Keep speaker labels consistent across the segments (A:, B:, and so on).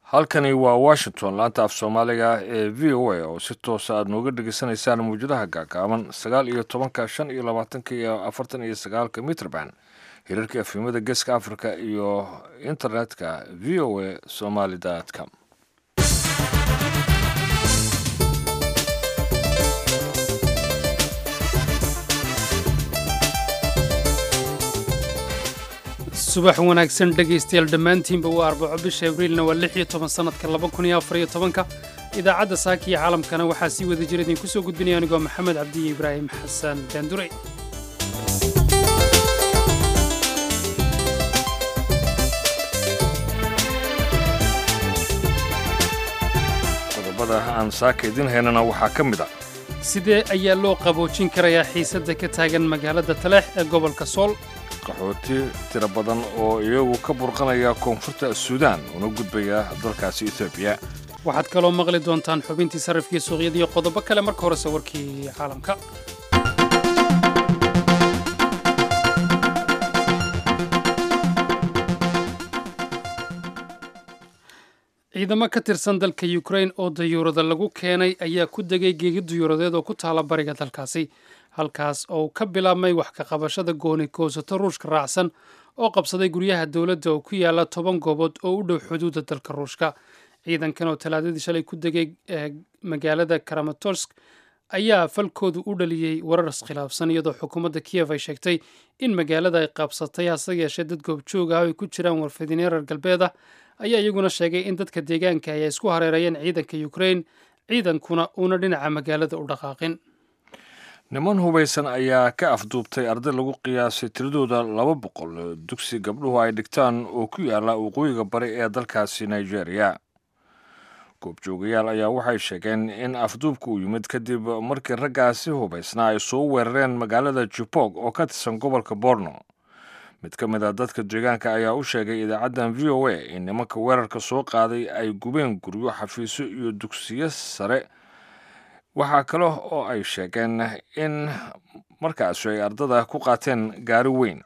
A: halkani waa washington laanta af soomaaliga ee v o a oo si toosa aad nooga dhegeysanaysaan mawjadaha gaagaaban sagaal iyo tobanka shan iyo labaatanka iyo afartan iyo sagaalka mitrband hirarka efimada geeska africa iyo internetka v o a somaly com
B: subax wanaagsan dhegaystayaal dhammaantiinba waa arbaco bisha abriilna waa lix iyo toban sannadka laba kun iyo afar iyo tobanka idaacadda saaka iyo caalamkana waxaa sii wada jira idinku soo gudbinaya anigoo maxamed cabdiyo ibraahim xasan daandure
A: qodobada aan saaka idin haynana waxaa ka mid a
B: sidee ayaa loo qaboojin karayaa xiisadda ka taagan magaalada taleex ee gobolka sool
A: qaxooti tiro badan oo iyagu ka burqanaya koonfurta suudaan una gudbaya dalkaasi etoobiya
B: waxaad kaloo maqli doontaan xubintii sarrifkii suuqyada iyo qodobo kale marka horese warkii caalamka ciidamo ka tirsan dalka yukrain oo dayuurada lagu keenay ayaa ku degay geegi dayuuradeed oo ku taala bariga dalkaasi halkaas oo ka bilaabmay wax ka qabashada gooni goosato ruushka raacsan oo qabsaday guryaha dowladda oo ku yaala toban goobood oo u dhow xuduudda dalka ruushka ciidankan oo talaadadii shalay ku degay magaalada karamatorsk ayaa falkoodu u dhaliyey warar iskhilaafsan iyadoo xukuumadda kiyev ay sheegtay in magaalada ay qabsatay hase yeeshee dad goobjoog ah oo ay ku jiraan warfidinyo reer galbeed ah ayaa iyaguna sheegay in dadka deegaanka ay isku hareerayeen ciidanka yukrain ciidankuna uuna dhinaca magaalada u dhaqaaqin
A: niman hubaysan ayaa ka afduubtay arday lagu qiyaasay tiradooda laba boqol dugsi gabdhuhu ay dhigtaan oo ku yaala waqooyiga bari ee dalkaasi nigeria goobjoogayaal ayaa waxay sheegeen in afduubka uu yimid kadib markii raggaasi hubaysnaa ay soo weerareen magaalada jubog oo ka tirsan gobolka borno mid ka mid a dadka deegaanka ayaa u sheegay idaacaddan v o a in nimanka weerarka soo qaaday ay gubeen guryo xafiisyo iyo dugsiyo sare waxaa kale oo ay sheegeen in markaasi ay ardada ku qaateen gaari weyn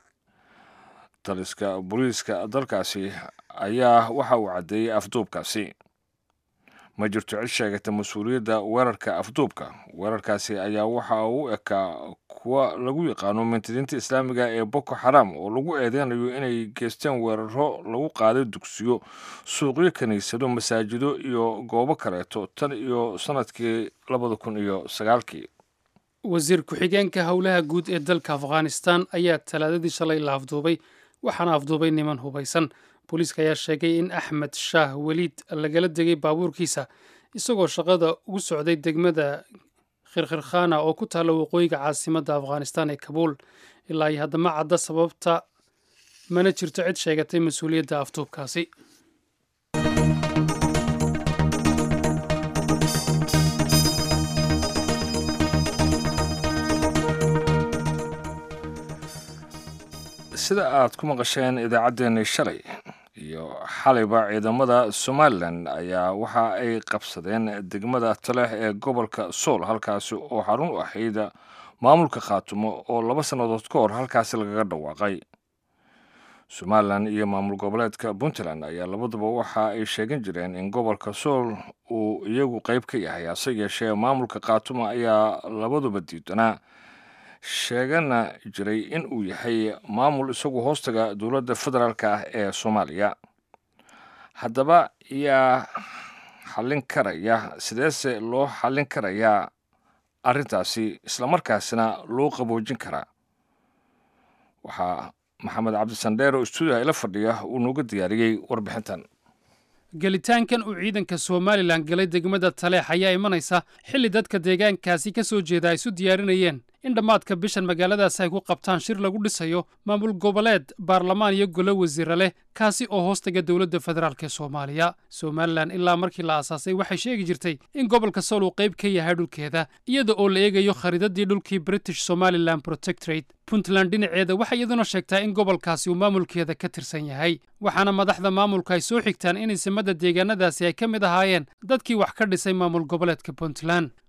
A: taliska booliiska dalkaasi ayaa waxa uu caddeeyey afduubkaasi ma jirto cid sheegata mas-uuliyadda weerarka afduubka weerarkaasi ayaa waxa uu ekaa kuwa lagu yaqaano mintidiinta islaamiga ee boko xaram oo lagu eedeynayo inay geysteen weeraro lagu qaaday dugsiyo suuqyo kiniisado masaajido iyo goobo kaleeto tan iyo sannadkii labada kun iyo sagaalkii
B: wasiir ku-xigeenka howlaha guud ee dalka afghanistan ayaa talaadadii shalay la afduubay waxaana afduubay niman hubaysan booliiska ayaa sheegay in axmed shaah weliid lagala degay baabuurkiisa isagoo shaqada ugu socday degmada khirkhirkhana oo ku taalla waqooyiga caasimadda afghanistan ee kabuul ilaa iyo haddama cadda sababta mana jirto cid sheegatay mas-uuliyadda afduubkaasi
A: sida aad ku maqasheen idaacaddeenii shalay iyo xalayba ciidamada somalilan ayaa waxa ay qabsadeen degmada taleex ee gobolka sool halkaasi oo xarun u ahayd maamulka khaatumo oo laba sannadood ka hor halkaasi lagaga dhawaaqay somalilan iyo maamul goboleedka puntland ayaa labaduba waxa ay sheegan jireen in gobolka sool uu iyagu qayb ka yahay hase yeeshee maamulka khaatumo ayaa labaduba diidanaa sheegana jiray in uu yahay maamul isagu hoostaga dowladda federaalk ah ee soomaaliya haddaba yaa xallin karaya sideese loo xallin karayaa arrintaasi islamarkaasina loo qaboojin karaa waxaa maxamed cabdisandheer oo stuudiyaha ila fadhiya uu nooga diyaariyey warbixintan
B: gelitaankan uu ciidanka somalilan galay degmada taleex ayaa imanaysa xilli dadka deegaankaasi ka soo jeeda ay isu diyaarinayeen in dhammaadka bishan magaaladaasi ay ku qabtaan shir lagu dhisayo maamul goboleed baarlamaan iyo golo wasiira leh kaasi oo hoostaga dowladda federaalk ee soomaaliya somalilan ilaa markii la aasaasay waxay sheegi jirtay in gobolka sool uu qayb ka yahay dhulkeeda iyada oo la eegayo khariidadii dhulkii british somalilan protectorate puntland dhinaceeda waxay iyaduna sheegtaa in gobolkaasi uu maamulkeeda ka tirsan yahay waxaana madaxda maamulka ay soo xigtaan in isimada deegaanadaasi ay ka mid ahaayeen dadkii wax ka dhisay maamul goboleedka puntland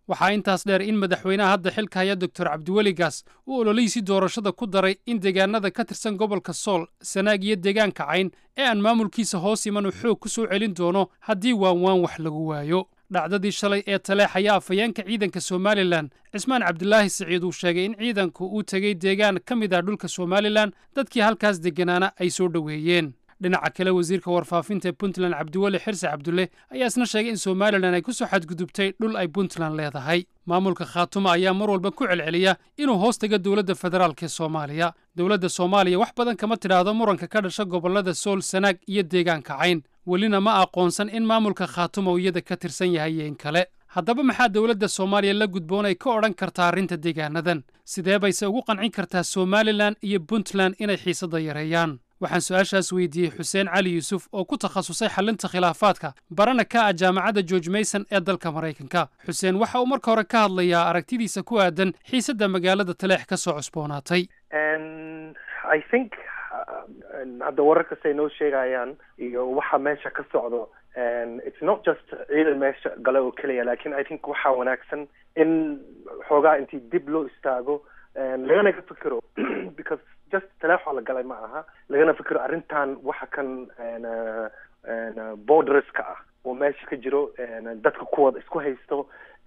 B: waxaa intaas dheer in madaxweynaha hadda xilka haya doctor cabdiweli gaas uu ololihiisii doorashada ku daray in deegaanada ka tirsan gobolka sool sanaag iyo deegaanka cayn ee aan maamulkiisa hoos iman uu xoog ku soo celin doono haddii waanwaan wax lagu waayo dhacdadii shalay ee taleex ayaa afhayeenka ciidanka somalilan cismaan cabdilaahi siciid uu sheegay in ciidanku uu tegey deegaan ka mid ah dhulka somalilan dadkii halkaas degganaana ay soo dhoweeyeen dhinaca kale wasiirka warfaafinta ee puntland cabdiweli xirse cabdulle ayaa isna sheegay in somalilan ay ku soo xadgudubtay dhul ay puntland leedahay maamulka khaatuma ayaa mar walba ku celceliya inuu hoos taga dowladda federaalk ee soomaaliya dowladda soomaaliya wax badan kama tidhaahdo muranka ka dhasha gobollada sool sanaag iyo deegaanka cayn welina ma aqoonsan in maamulka khaatuma uu iyada ka tirsan yahay iyo in kale haddaba maxaa dowladda soomaaliya la gudboon ay ka odhan kartaa arrinta deegaanadan sidee bayse ugu qancin kartaa somalilan iyo puntland inay xiisadda yareeyaan waxaan su-aashaas weydiiyey xuseen cali yuusuf oo ku takhasusay xallinta khilaafaadka barana ka ah jaamacadda george mayson ee dalka maraykanka xuseen waxa uu marka hore ka hadlayaa aragtidiisa ku aadan xiisadda magaalada taleex ka soo cusboonaatay
C: i think hadda wararkastay noo sheegayaan iyo waxa meesha ka socdo it's not just ciidan meesha gale oo keliya lakin i think waxaa wanaagsan in xoogaa intii dib loo istaago lagana ka fikiro because just taleexoo la galay ma aha lagana fikiro arrintan waxa kan borderska ah oo meesha ka jiro dadka kuwada isku haysto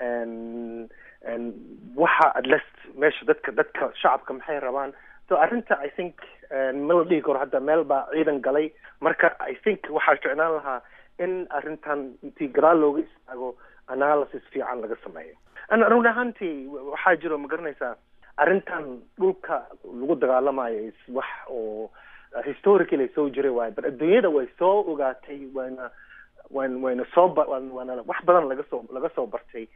C: waxa at least meesha dadka dadka shacabka maxay rabaan so arrinta i think ma la dhihi karo hadda meel baa ciidan galay marka i think waxaa ficnaan lahaa in arrintan intii gadaal looga istaago analysis fiican laga sameeyo run ahaantii waxaa jiro ma garanaysaa arrintan dhulka lagu dagaalamayo is wax oo historically soo jiray waayo but adduunyada way soo ogaatay wayna wan wayna soo waana wax badan laga soo laga soo bartay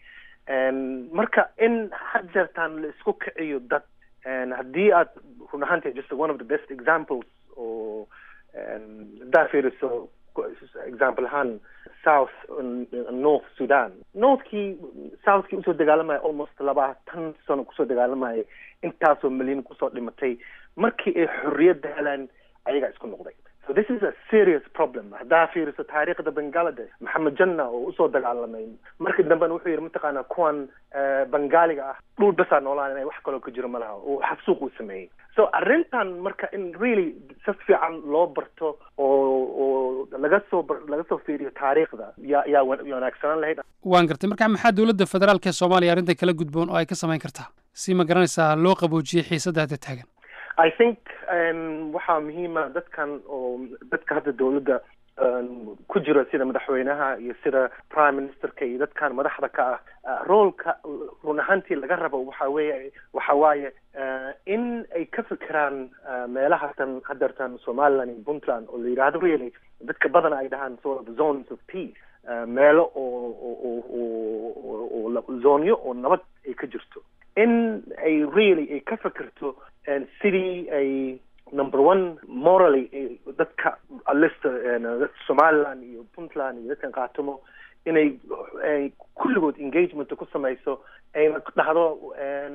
C: marka in had jeertaan la isku kiciyo dad haddii aad run ahaantii just one of the best examples oo haddaa fiiriso example ahaan south north sudan northkii southkii usoo dagaalamaya almost labaatan sano kusoo dagaalamaya intaasoo milyan kusoo dhimatay markii ay xorriyadda helaan ayagaa isku noqday so this is a serious problem haddaa fiiriso taariikhda bangaladesh maxamed janna oo usoo dagaalamay markii dambena wuxuu yidhi mataqaanaa kuwan bangaaliga ah dhul basaa noolaan inay wax kaloo ka jiro malaha oo xasuuq uu sameeyey so arrintan marka in really si fiican loo barto oo oo laga soo laga soo fiiriyo taariikhda yaa yaa wanaagsanaan lahayd
B: waan gartay marka maxaa dowladda federaalk ee soomaaliya arrintan kala gudboon oo ay ka samayn kartaa si ma garanaysaa loo qaboojiyey xiisadda hadda taagan
C: i think waxaa muhiima dadkan oo dadka hadda dowladda ku jira sida madaxweynaha iyo sida prime ministerka iyo dadkan madaxda ka ah roolka run ahaantii laga rabo waxa weeye waxa waaye in ay ka fikiraan meelaha tan hadeertan somaliland iyo puntland oo la yidhaahdo really dadka badana ay dhahaan sort of zones of peace meelo oo oo oo zoonyo oo nabad ay ka jirto in ay really ay ka fikirto sidii ay number one morally dadka alista somaliland iyo puntland iyo dadkan qaatumo inay kulligood engagement ku samayso ayna dhahdo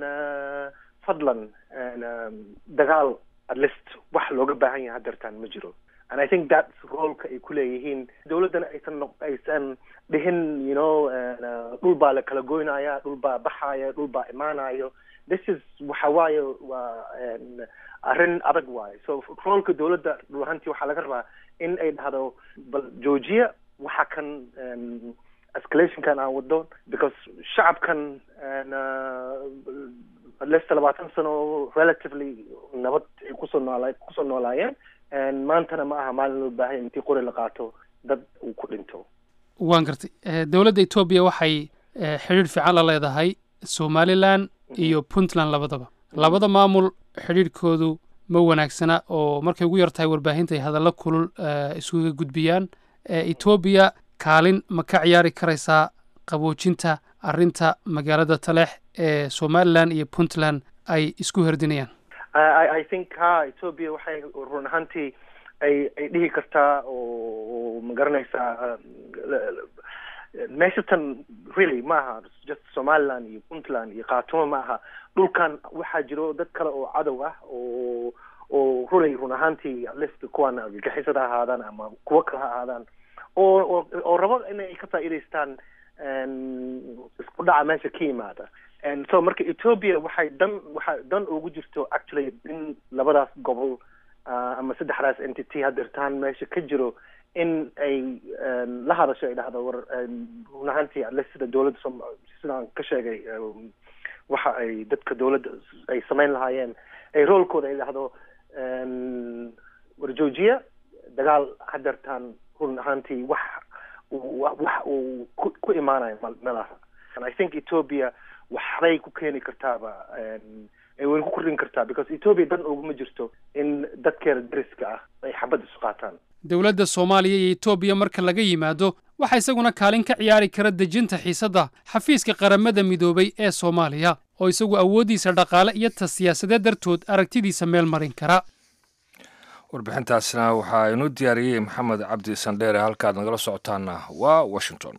C: fadlan dagaal atlist wax looga baahan yahay hadeertaan ma jiro and i think that's roolka ay ku leeyihiin dowladdana aysan aysan dhihin you know dhul baa la kala goynaya dhul baa baxaya dhul baa imaanayo this is waxa waaye waa arrin adag waayo so roolka dowladda dhul ahaantii waxaa laga rabaa in ay dhahdo bal joojiya waxa kan escalationkan aan wado because shacabkan lesta labaatan sano relatively nabad ay kusoo noola kusoo noolaayeen maantana ma aha maalin loo baahanya intii qori la qaato dad uu ku dhinto
B: waan gartay dowladda etoobiya waxay xidhiidh fiican la leedahay somalilan iyo puntland labadaba labada maamul xidhiidhkoodu ma wanaagsana oo markay ugu yar tahay warbaahinta ay hadallo kulul isuga gudbiyaan etoobiya kaalin ma ka ciyaari karaysaa qaboojinta arrinta magaalada taleex ee somalilan iyo puntland ay isku herdinayaan
C: i think ha ethoobia waxay run ahaantii ay ay dhihi kartaa oo ma garanaysaa meesha tan really ma aha just somaliland iyo puntland iyo khaatumo ma aha dhulkan waxaa jiro dad kale oo cadow ah oo oo rulay run ahaantii atlist kuwan argagixisada ahaadaan ama kuwo kale ha ahaadaan oo oo oo rabo inay ka faa'iidaystaan isku dhaca meesha ka yimaada so marka ethoopia waxay dan waxay dan ugu jirto actually in labadaas gobol ama saddexdaas entity hadirtaan meesha ka jiro in ay la hadasho ay dhahdo war run ahaantii alle sida dowladda som sidaan ka sheegay waxa ay dadka dowladda ay samayn lahaayeen ay roolkooda ay dhahdo war joojiya dagaal hadeertaan run ahaantii wax wax uu ku imaanayo meelaha i think ethoopia waxbay ku keeni kartaaba ay weli ku kordhin kartaa because ethoopia dan uguma jirto in dadkeeda dariska ah ay xabad isu qaataan
B: dowladda soomaaliya iyo etoobiya marka laga yimaado waxaa isaguna kaalin ka ciyaari kara dejinta xiisadda xafiiska qaramada midoobay ee soomaaliya oo isagu awooddiisa dhaqaale iyo ta siyaasadeed dartood aragtidiisa meel marin kara
A: warbixintaasna waxaa inuu diyaariyey maxamed cabdi sandheere halkaad nagala socotaana waa washington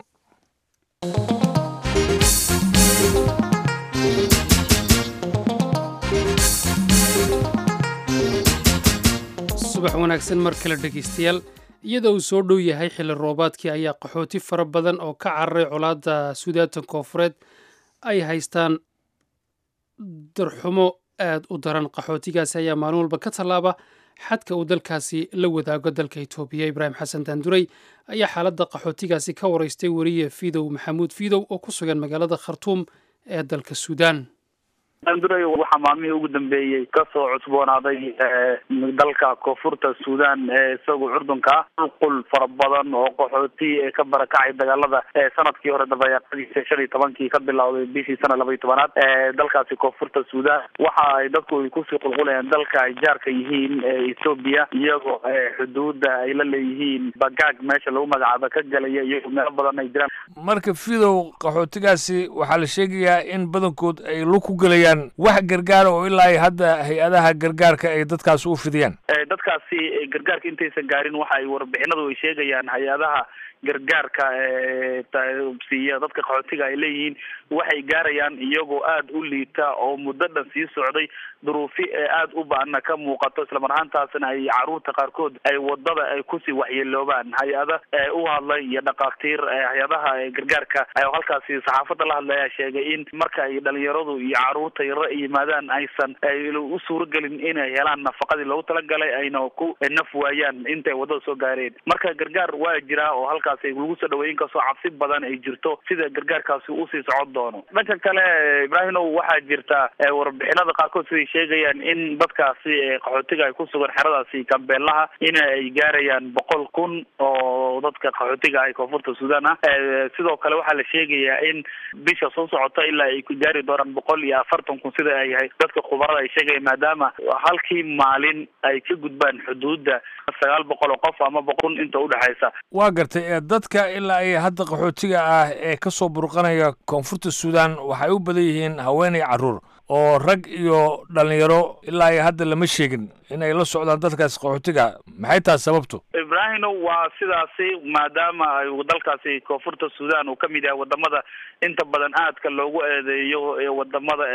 B: subax wanaagsan mar kale dhegaystayaal iyadoo uu soo dhow yahay xilli roobaadkii ayaa qaxooti fara badan oo ka cararay colaadda suudaatan koofureed ay haystaan darxumo aad u daran qaxootigaasi ayaa maalin walba ka tallaaba xadka uu dalkaasi la wadaago dalka etoobiya ibraahim xasan daanduray ayaa xaaladda qaxootigaasi ka waraystay weriye fidow maxamuud fidow oo ku sugan magaalada khartuum ee dalka suudaan
D: daanduray waxaa maalmihii ugu dambeeyey kasoo cusboonaaday dalka koonfurta suudan ee isagu curdunka ah qulqul fara badan oo qaxooti ka barakacay dagaalada sanadkii hore dabayaaqadiisa shan iyo tobankii ka bilowday bishii sana laba iyo tobanaad dalkaasi koonfurta suudan waxa ay dadku ay kusii qulqulayaan dalka ay jaarka yihiin ethoobia iyagoo xuduuda ay la leeyihiin bagaag meesha lagu magacaabo ka galaya iyagoo meelo badan ay jiraan
A: marka fidow qaxootigaasi waxaa la sheegayaa in badankood ay lug ku gelayaan wax gargaara oo ilaa ay hadda hay-adaha gargaarka ay dadkaasi u fidiyaan
D: dadkaasi gargaarka intaysan gaarin waxa ay warbixinadu ay sheegayaan hay-adaha gargaarka siiya dadka qaxootiga ay leeyihiin waxay gaarayaan iyagoo aada u liita oo muddo dhan sii socday duruufi ee aada u baana ka muuqato islamar ahaantaasna ay caruurta qaarkood ay wadada ay kusii waxyeeloobaan hay-ada u hadlay iyo dhakhaatiir hay-adaha gargaarka halkaasi saxaafadda la hadlaya sheegay in marka ay dhalinyaradu iyo caruurta yaro ay yimaadaan aysan u suuragelin inay helaan nafaqadii loogu talagalay ayna ku naf waayaan intay wadada soo gaareen marka gargaar waa jiraa oo halkaasi lagu soo dhaweeyin kastoo cabsi badan ay jirto sida gargaarkaasi usii socon doono dhanka kale ibraahimow waxaa jirta warbixinada qaarkood siday sheegayaan in dadkaasi qaxootiga ay ku sugan xeradaasi kambeelaha in ay gaarayaan boqol kun oo dadka qaxootiga ah koonfurta suudan ah sidoo kale waxaa la sheegayaa in bisha soo socota ilaa ay ku gaari doonaan boqol iyo afartan kun sida ay yahay dadka khubarada ay sheegayaan maadaama halkii maalin ay ka gudbaan xuduudda sagaal boqol oo qof ama boqol kun inta udhexaysa
A: waa gartay dadka ilaa ay hadda qaxootiga ah ee kasoo burqanaya koonfurta suudan waxay u badan yihiin haweenay carruur oo rag iyo dhalinyaro ilaa ay hadda lama sheegin in ay la socdaan dadkaasi qaxootiga maxay tahay sababtu
D: ibraahino waa sidaasi maadaama ay dalkaasi koonfurta suudan uu kamid yahay wadamada inta badan aadka loogu eedeeyo ee wadamada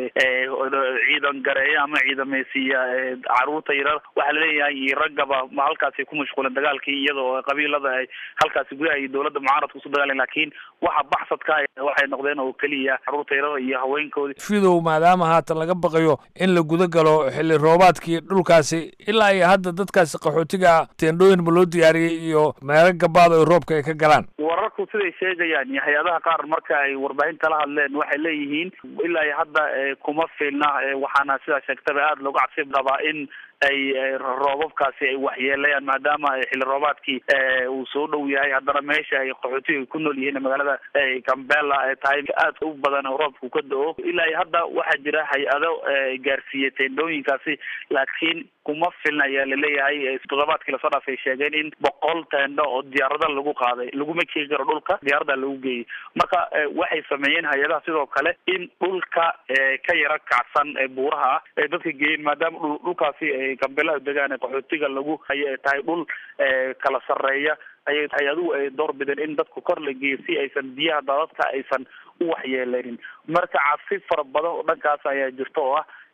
D: ciidan gareeya ama ciidameysiiya caruurta yarar waxaa laleeyahay iyo raggaba ma halkaasi ku mashquulen dagaalkii iyadoo qabiilada ay halkaasi gudaha iyo dowladda mucaaradka usu dagaalen lakin waxa baxsadka waxay noqdeen oo keliya caruurta yarar iyo haweenkoodii
A: fidow maadaama haatan laga baqayo in la guda galo xilli roobaadkii dhulkaasi ilaa iyo hadda dadkaasi qaxootiga teendhooyin ma loo diyaariyey iyo meelo gabaad oo roobka ay ka galaan
D: wararku siday sheegayaan iyo hay-adaha qaar marka ay warbaahinta la hadleen waxay leeyihiin ilaa iyo hadda kuma filna waxaana sidaa sheegtaba aada looga cabsi qabaa in ay roobabkaasi ay waxyeelayaan maadaama xilli roobaadkii uu soo dhow yahay haddana meesha ay qaxootiga ku nool yihiin magaalada cambela ay tahay aad u badan oo roobku ka da-o ilaa iyo hadda waxaa jira hay-ado gaarsiiyey teendhooyinkaasi laakiin kuma filna ayaa laleeyahay toddobaadkii lasoo dhaafay sheegeen in boqol teendho oo diyaarada lagu qaaday laguma keeni karo dhulka diyaarada lagu geeyey marka waxay sameeyeen hay-adaha sidoo kale in dhulka ka yaro kacsan buuraha ah ay dadka geeyeen maadaama dhulkaasi gambelaha degaan qaxootiga lagu hayo ay tahay dhul kala sarreeya ayay hay-aduhu ay door bideen in dadku kor la geeyo si aysan biyaha dadadka aysan u waxyeeleynin marka cabsi fara badan oo dhankaas ayaa jirta oo ah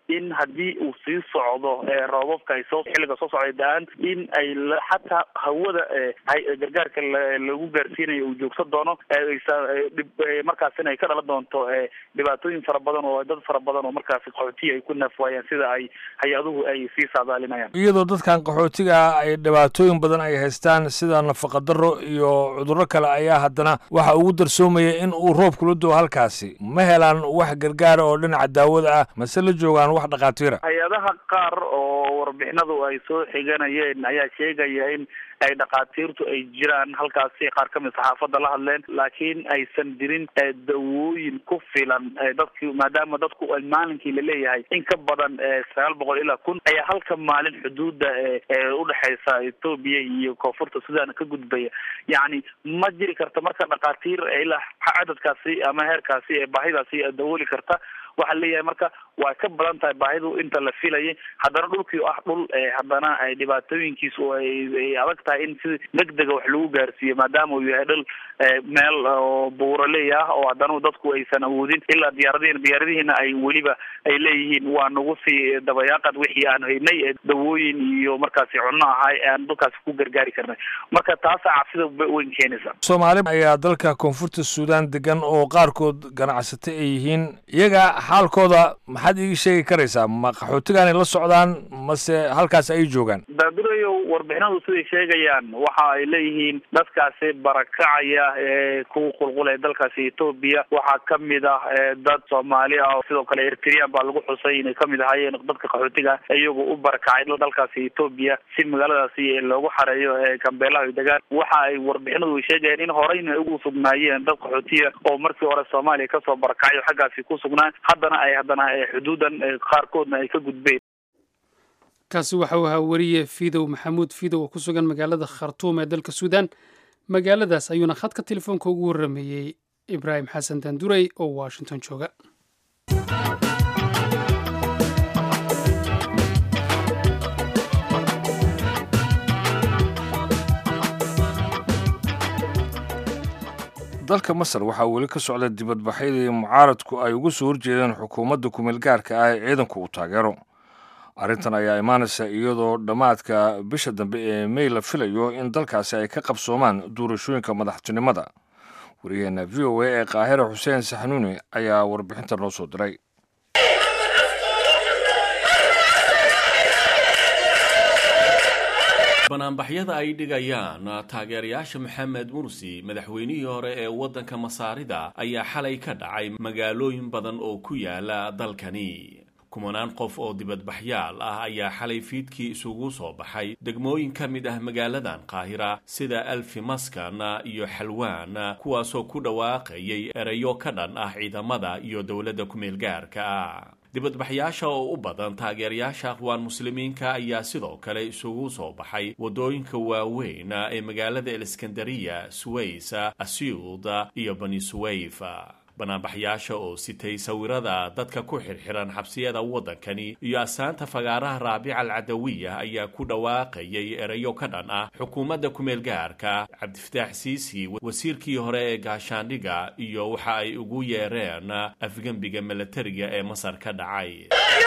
D: in haddii uu sii socdo roobabka ay soo xilliga soo socday da-aan in ay xataa hawada gargaarka lagu gaarsiinayo uu joogsan doono markaasina ay ka dhalan doonto dhibaatooyin fara badan oo dad fara badan oo markaasi qaxootiya ay ku naafwaayaan sida ay hay-aduhu ay sii saadaalinayaan
A: iyadoo dadkan qaxootiga ah ay dhibaatooyin badan ay haystaan sida nafaqa daro iyo cudurro kale ayaa haddana waxa ugu darsoomaya in uu roobku la doo halkaasi ma helaan wax gargaara oo dhinaca daawada ah mase la joogaan wax dhakhaatiira
D: hay-adaha qaar oo warbixinadu ay soo xiganayeen ayaa sheegaya in ay dhakhaatiirtu ay jiraan halkaasi qaar kamid saxaafadda la hadleen laakiin aysan jirin dawooyin ku filan dadki maadaama dadku maalinkii laleeyahay in ka badan sagaal boqol ilaa kun ayaa halka maalin xuduuda udhexeysa etoobiya iyo koonfurta sudan ka gudbaya yacni ma jiri karta marka dhakhaatiir ilaa cadadkaasi ama heerkaasi baahidaasi dawooli karta waxaa leeyahay marka waa ka badan tahay baahidu inta la filayay haddana dhulkii ah dhul haddana dhibaatooyinkiisu ay adag tahay in si degdega wax lagu gaarsiiyo maadaama uu yahay dhul meel oo buuraley ah oo haddana dadku aysan awoodin ilaa diyaaradihin diyaaradihiina ay weliba ay leeyihiin waa nagu sii dabayaaqad wixii aan haynay dawooyin iyo markaasi cunno ahay aan dalkaasi ku gargaari karnay marka taasa cabsida weyn keenaysa
A: soomaali ayaa dalka koonfurta suudaan degan oo qaarkood ganacsata ay yihiin iyaga xaalkooda maxaad iigi sheegi karaysaa ma qaxootigaanay la socdaan mase halkaas ay joogaan
D: daadurayo warbixinadu siday sheegayaan waxa ay leeyihiin dadkaasi barakacaya ee ku qulqulaya dalkaasi etoobiya waxaa kamid ah dad soomaali ah sidoo kale eritrean baa lagu xusay inay kamid ahaayeen dadka qaxootiga iyagu u barakacay dalkaasi etoobiya si magaaladaasi loogu xareeyo gambeelaha ay degaan waxa ay warbixinadu ay sheegayaan in horeyna ugu sugnaayeen dad qaxootiya oo markii hore soomaaliya kasoo barakacayo xaggaasi ku sugnaan haddana ay haddana xuduudan qaarkoodna ay ka gudbeen
B: kaasi waxa uu ahaa weriye fidow maxamuud fidow oo ku sugan magaalada khartuum ee dalka suudaan magaaladaas ayuuna khadka telefoonka ugu warrameeyey ibraahim xasan daandurey oo washington jooga
A: dalka masar waxaa weli ka socda dibadbaxyadii mucaaradku ay uga soo horjeedeen xukuumadda kumeel gaarka ah ee ciidanku uu taageero arrintan ayaa imaanaysa iyadoo dhammaadka bisha dambe ee mey la filayo in dalkaasi ay ka qabsoomaan doorashooyinka madaxtinimada wariyaheenna v o a ee qaahira xuseen saxanuuni ayaa warbixinta noo soo diray
E: banaanbaxyada ay dhigayaan taageerayaasha maxamed mursi madaxweynihii hore ee waddanka masaarida ayaa xalay ka dhacay magaalooyin badan oo ku yaala dalkani kumanaan qof oo dibadbaxyaal ah ayaa xalay fiidkii isugu soo baxay degmooyin ka mid ah magaaladan qaahira sida alfi maskan iyo xalwaan kuwaasoo ku dhawaaqayay erayo ka dhan ah ciidamada iyo dowladda kumeel gaarka ah dibadbaxyaasha oo u badan taageerayaasha aqwaan muslimiinka ayaa sidoo kale isugu soo baxay waddooyinka waaweyn ee magaalada eliskandariya suways asyuud iyo bani suwayf banaanbaxyaasha oo sitay sawirada dadka ku xirxiran xabsiyada waddankani iyo asaanta fagaaraha raabica alcadawiya ayaa ku dhawaaqayay erayo ka dhan ah xukuumadda kumeel gaarka cabdifataax siisi wasiirkii hore ee gaashaandhiga iyo waxa ay ugu yeereen afgembiga milatariga ee masar ka dhacay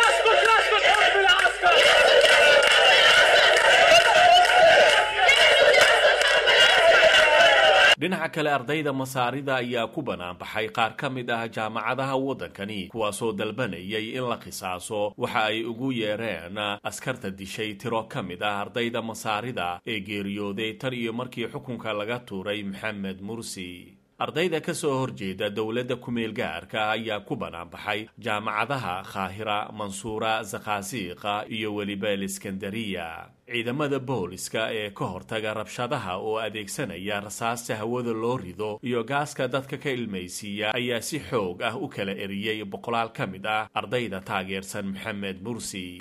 E: dhinaca kale ardayda masaarida ayaa ku banaanbaxay qaar ka mid ah jaamacadaha waddankani kuwaasoo dalbanayay in la qisaaso waxa ay ugu yeereen askarta dishay tiro ka mid ah ardayda masaarida ee geeriyooday tan iyo markii xukunka laga tuuray maxamed mursi ardayda ka soo horjeeda dowladda kumeel gaarka ayaa ku banaanbaxay jaamacadaha khaahira mansuura zakhaasiiqa iyo weliba eliskandariya ciidamada booliska ee ka hortaga rabshadaha oo adeegsanaya rasaasta hawada loo rido iyo gaaska dadka ka ilmaysiiya ayaa si xoog ah u kala eriyey boqolaal ka mid ah ardayda taageersan maxamed mursi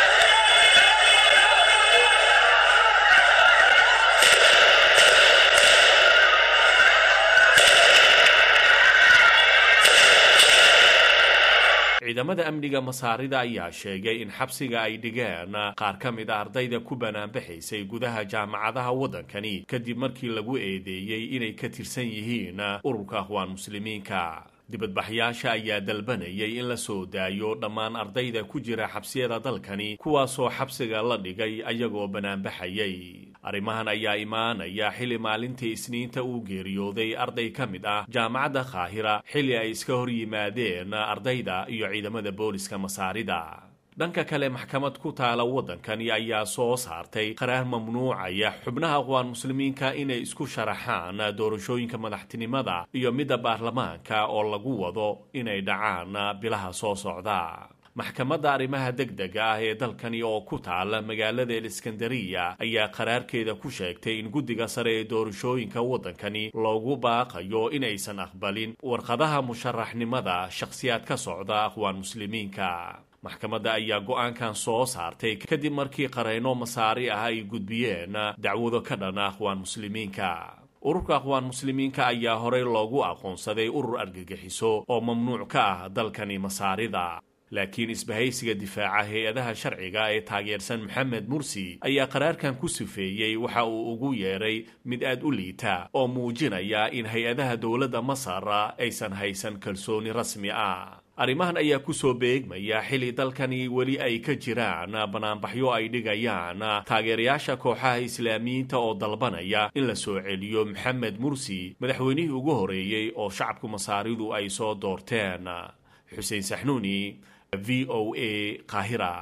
E: ciidamada amniga masaarida ayaa sheegay in xabsiga ay dhigeen qaar ka mid a ardayda ku banaanbaxaysay gudaha jaamacadaha waddankani kadib markii lagu eedeeyey inay ka tirsan yihiin ururka akhwaan muslimiinka dibadbaxyaasha ayaa dalbanayay in la soo daayo dhammaan ardayda ku jira xabsiyada dalkani kuwaasoo xabsiga la dhigay ayagoo banaanbaxayay arrimahan ayaa imaanaya xilli maalintii isniinta uu geeriyooday arday ka mid ah jaamacadda kaahira xilli ay iska hor yimaadeen ardayda iyo ciidamada booliska masaarida dhanka kale maxkamad ku taala waddankani ayaa soo saartay qaraar mamnuucaya xubnaha aqwaan muslimiinka inay isku sharaxaan doorashooyinka madaxtinimada iyo midda baarlamaanka oo lagu wado inay dhacaan bilaha soo socda maxkamadda arrimaha degdega ah ee dalkani oo ku taala magaalada eliskandariya ayaa qaraarkeeda ku sheegtay in guddiga sare ee doorashooyinka waddankani loogu baaqayo inaysan aqbalin warqadaha musharaxnimada shakhsiyaad ka socda aqwaan muslimiinka maxkamadda ayaa go-aankan soo saartay kadib markii qareyno masaari ah ay gudbiyeen dacwado ka dhana aqwaan muslimiinka ururka aqwaan muslimiinka ayaa horey loogu aqoonsaday urur argagixiso oo mamnuuc ka ah dalkani masaarida laakiin isbahaysiga difaaca hay-adaha sharciga ee taageersan maxamed mursi ayaa qaraarkan ku sifeeyey waxa uu ugu yeedhay mid aad u liita oo muujinaya in hay-adaha dowladda masar aysan haysan kalsooni rasmi ah arrimahan ayaa kusoo beegmaya xilli dalkani weli ay ka jiraan banaanbaxyo ay dhigayaan taageerayaasha kooxaha islaamiyiinta oo dalbanaya in la soo celiyo maxamed mursi madaxweynihii ugu horeeyey oo shacabku masaaridu ay soo doorteen xuseen saxnuuni v o a qaahira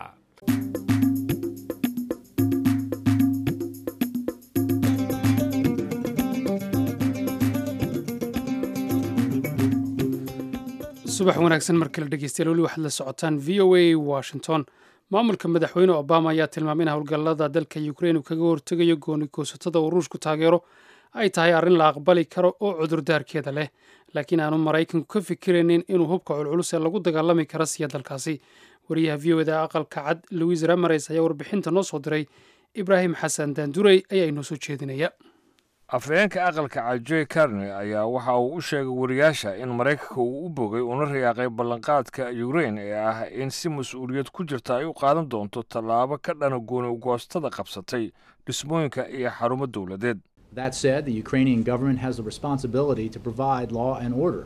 B: subax wanaagsan markale dhegeystayaal weli waxaad la socotaan v o a washington maamulka madaxweyne obama ayaa tilmaamay in howlgallada dalka ukrain uu kaga hortegayo gooni goosatada uu ruushku taageero ay tahay arrin la aqbali karo oo cudurdaarkeeda leh laakiin aanu maraykanku ka fikiraynin inuu hubka culculus ee lagu dagaalami kara siiya dalkaasi wariyaha v o da aqalka cad louis ramares ayaa warbixinta noo soo diray ibraahim xasan daandurey ayaa inoo soo jeedinaya
A: afhayeenka aqalka cad joy carney ayaa waxa uu u sheegay wariyaasha in maraykanka uu u bogay una riyaaqay ballanqaadka ukrain ee ah in si mas-uuliyad ku jirta ay u qaadan doonto tallaabo ka dhana gooni ugoostada qabsatay dhismooyinka iyo xarumo dowladeed
F: That said, the Ukrainian government has a responsibility to provide law and order.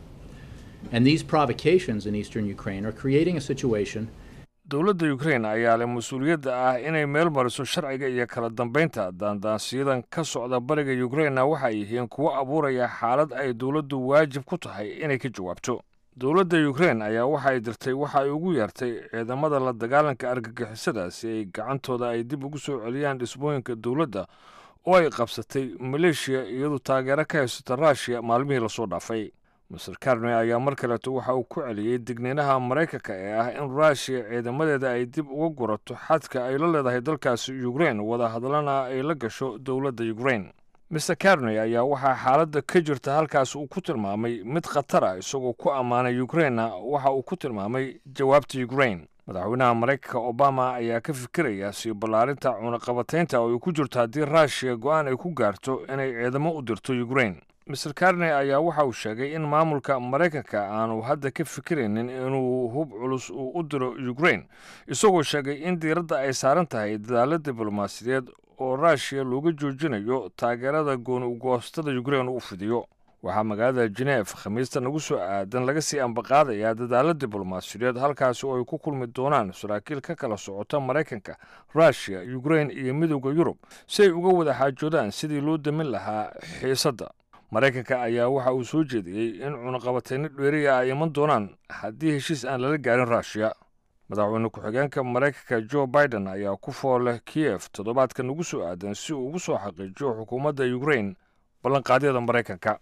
F: And these provocations in eastern Ukraine are creating a situation
A: dowladda ukrain ayaa leh mas-uuliyadda ah inay meel mariso sharciga iyo kala dambaynta daandaansiyadan ka socda bariga ukrainna waxay yihiin kuwo abuuraya xaalad ay dowladdu waajib ku tahay inay ka jawaabto dowladda ukrain ayaa waxay dirtay waxa ay ugu yeertay ciidamada la dagaalanka argagixisada si ay gacantooda ay dib ugu soo celiyaan dhismooyinka dowladda oo ay qabsatay maleeshiya iyadu taageero ka haysata ruushiya maalmihii lasoo dhaafay master carney ayaa mar kaleeto waxa uu ku celiyey digniinaha maraykanka ee ah in ruushiya ciidamadeeda ay dib uga gurato xadka ay la leedahay dalkaasi ukrain wadahadlana ay la gasho dowladda ukrain master carney ayaa waxaa xaaladda ka jirta halkaas uu ku tilmaamay mid khatar ah isagoo ku ammaanay ukrainna waxa uu ku tilmaamay jawaabta ukrain madaxweynaha maraykanka obama ayaa ka fikiraya sii ballaarinta cunaqabataynta oo ay ku jirto haddii ruushiya go-aan ay ku gaarto inay ciidamo u dirto ukrain master carney ayaa waxa uu sheegay in maamulka maraykanka aanu hadda ka fikiraynin inuu hub culus uu u diro ukrain isagoo sheegay in diiradda ay saaran tahay dadaalo diblomaasiyadeed oo ruushiya looga joojinayo taageerada gooni ugoostada ukrain u fidiyo waxaa magaalada geneef khamiista nagu soo aadan laga sii ambaqaadayaa dadaalo diblomaasiyadeed halkaasi oo ay ku kulmi doonaan saraakiil ka kala socota maraykanka ruushiya ukrain iyo midowda yurub si ay uga wada xaajoodaan sidii loo damin lahaa xiisadda maraykanka ayaa waxa uu soo jeediyey in cunaqabatayno dheeriya ay iman doonaan haddii heshiis aan lala gaarin ruushiya madaxweyne ku-xigeenka maraykanka jo biden ayaa ku fooleh kiyef toddobaadka nagu soo aadan si uu ugu soo xaqiijiyo xukuumadda ukrain ballanqaadyada maraykanka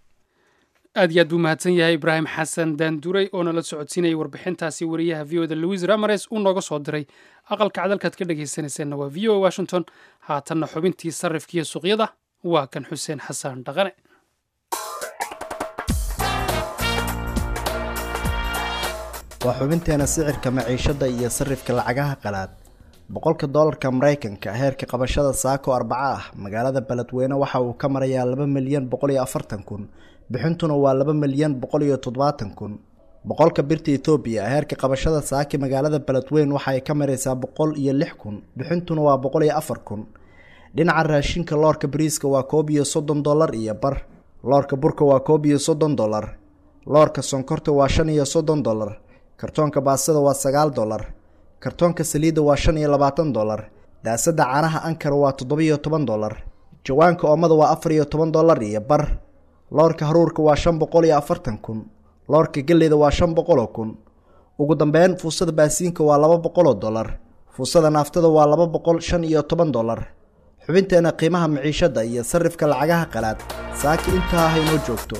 B: aad iyo aad buu mahadsan yahay ibraahim xasan daanduray oo nala socodsiinayay warbixintaasi wariyaha v o da louis ramares uu nooga soo diray aqalka cadalkaad ka dhegaysanayseena waa v o a washington haatanna xubintii sarrifkiiyo suuqyada waa kan xuseen xasan dhaqane
G: waa xubinteena sicirka maciishada iyo sarrifka lacagaha qalaad boqolka doolarka maraykanka heerka qabashada saako arbaca ah magaalada beledweyne waxa uu ka marayaa laba milyan boqol iyo afartan kun bixintuna waa laba milyan boqol iyo toddobaatan kun boqolka birta etoobiya heerka qabashada saaki magaalada beledweyn waxa ay ka maraysaa boqol iyo lix kun bixintuna waa boqol iyo afar kun dhinaca raashinka loorka bariiska waa koob iyo soddon dollar iyo bar loorka burka waa koob iyo soddon dollar loorka sonkorta waa shan iyo soddon dollar kartoonka baastada waa sagaal dollar kartoonka saliidda waa shan iyo labaatan dollar daasadda caanaha ankara waa toddobiyo toban dollar jawaanka oomada waa afar iyo toban dollar iyo bar loorka haruurka waa shan boqol iyo afartan kun loorka galleyda waa shan boqoloo kun ugu dambeyn fuusada baasiinka waa laba boqoloo dollar fuusada naaftada waa laba boqol shan iyo toban dollar xubinteena qiimaha maciishadda iyo sarrifka lacagaha qalaad saaki intaa haynoo joogto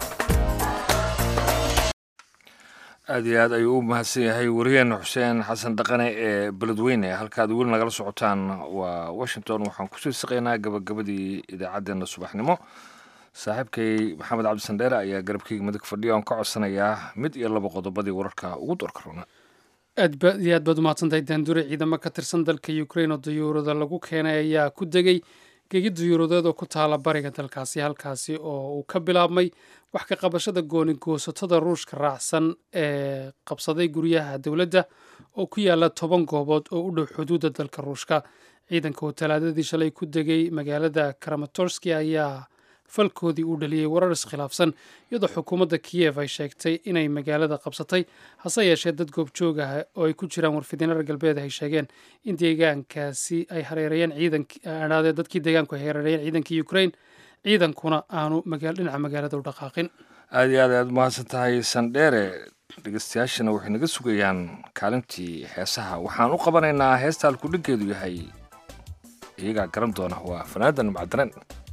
A: aada iyo aad ayuu u mahadsan yahay wariyaheena xuseen xasan dhaqane ee beledweyne halkaad weli nagala socotaan waa washington waxaan kusii saqaynaa gabagabadii idaacaddeenna subaxnimo saaxiibkay maxamed cabdisandheere ayaa garabkeyga midig fadhiyo aan ka codsanayaa mid iyo laba qodobadii wararka ugu doorka runa
B: aad ba iyo aad baad umahadsantahay daandure ciidamo ka tirsan dalka ukrain oo dayuurada lagu keenay ayaa ku degay gegi dayuuradeed oo ku taala bariga dalkaasi halkaasi oo uu ka bilaabmay wax ka qabashada gooni goosatada ruushka raacsan ee qabsaday guryaha dowladda oo ku yaala toban goobood oo u dhow xuduudda dalka ruushka ciidanka oo talaadadii shalay ku degay magaalada kramatorski ayaa falkoodii uu dhaliyey warar iskhilaafsan iyadoo xukuumadda kiyev ay sheegtay inay magaalada qabsatay hase yeeshee dad goobjoog ah oo ay ku jiraan warfidiina reer galbeed ay sheegeen in deegaankaasi ay hareerayeen ciidanadee dadkii deegaanku ay hareerayeen ciidankii ukrain ciidankuna aanu dhinaca magaalada u dhaqaaqin
A: aada iyo aad ayaad umahadsan tahay sandheere dhegeystayaashana waxay naga sugayaan kaalintii heesaha waxaan u qabanaynaa heesta halkudhiggeedu yahay iyagaa garan doona waa fanaadan macdanen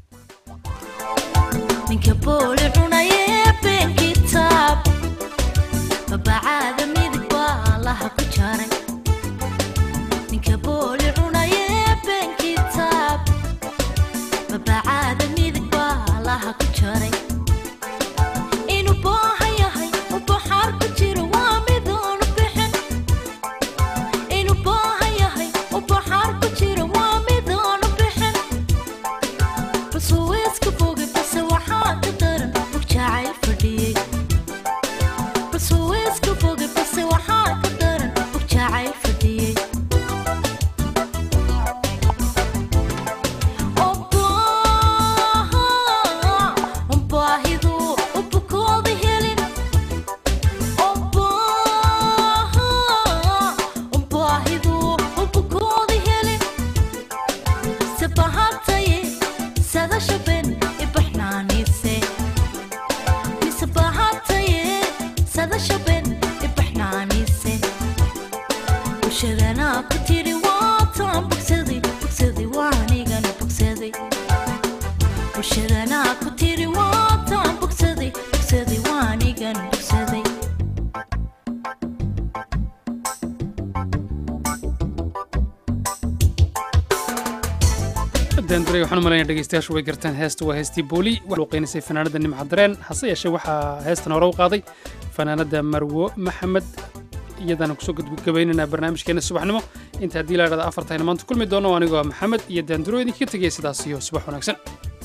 H: ninka booli cunaye been kitaab babacaada midig baa laha ku jaray ninka booli cunaye been kitaab babacaada midig baa laha ku jaray inuu booha yahay u baxaar ku jiro waa midoonu bixin inuu booha yahay u baxaar ku jiro waa midoonu bixin basuweeska bogi base waxaa ka daran mugjacayl fadhiyey basuweeska bogi base waxaa ka daran mugjacayl fadhiyey baahidu ubukooda helin baahidu ubukooda helin sabahataye sadashaben ibaxnaanise misabahataye sadashaben ibaxnaanise bulshadana ku tiri waataan bogsaday bogsaday waanigana bogsaday bulshadana ku tiri waataan bogsaday bogsaday waanigan bogsaday
B: daandure waxaan u malaynaya dhegeystayaashu way gartaan heesta waa heestii booli waxaa luuqeynaysay fanaanada nimca dareen hase yeeshee waxaa heestan hore u qaaday fanaanada marwo maxamed iyadana kusoo gabagabaynaynaa barnaamijkeena subaxnimo inta haddii la idhahda afartayna maanta kulmi doono anigoo maxamed iyo daanduro idinkaga tegaya sidaas iyo subax wanaagsan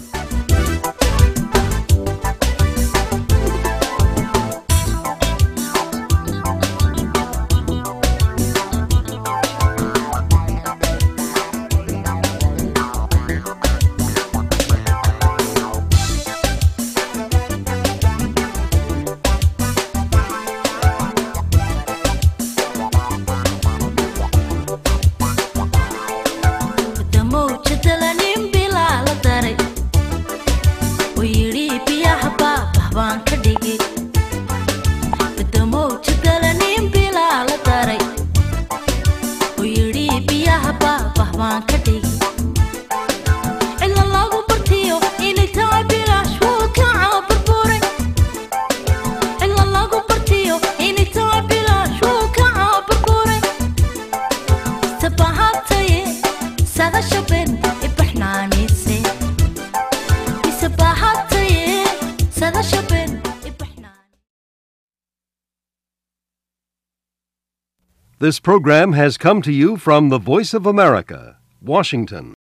H: damowjadalanin bilaa la daray oo yidhi biyaha baabah baan ka dhigay damowjadalanin bilaa la daray oo yidhi biyaha baabah baan ka dhigay cidla lagu bartiyo inay tahay bilaash wuu ka caaburburay cidla lagu bartiyo inay tahay bilaash wuu ka caaburburay sabahataye sadashaben ibaxnaanise isabahataye sadashaben ibaxnaan
I: This program has come to you from the Voice of America, Washington.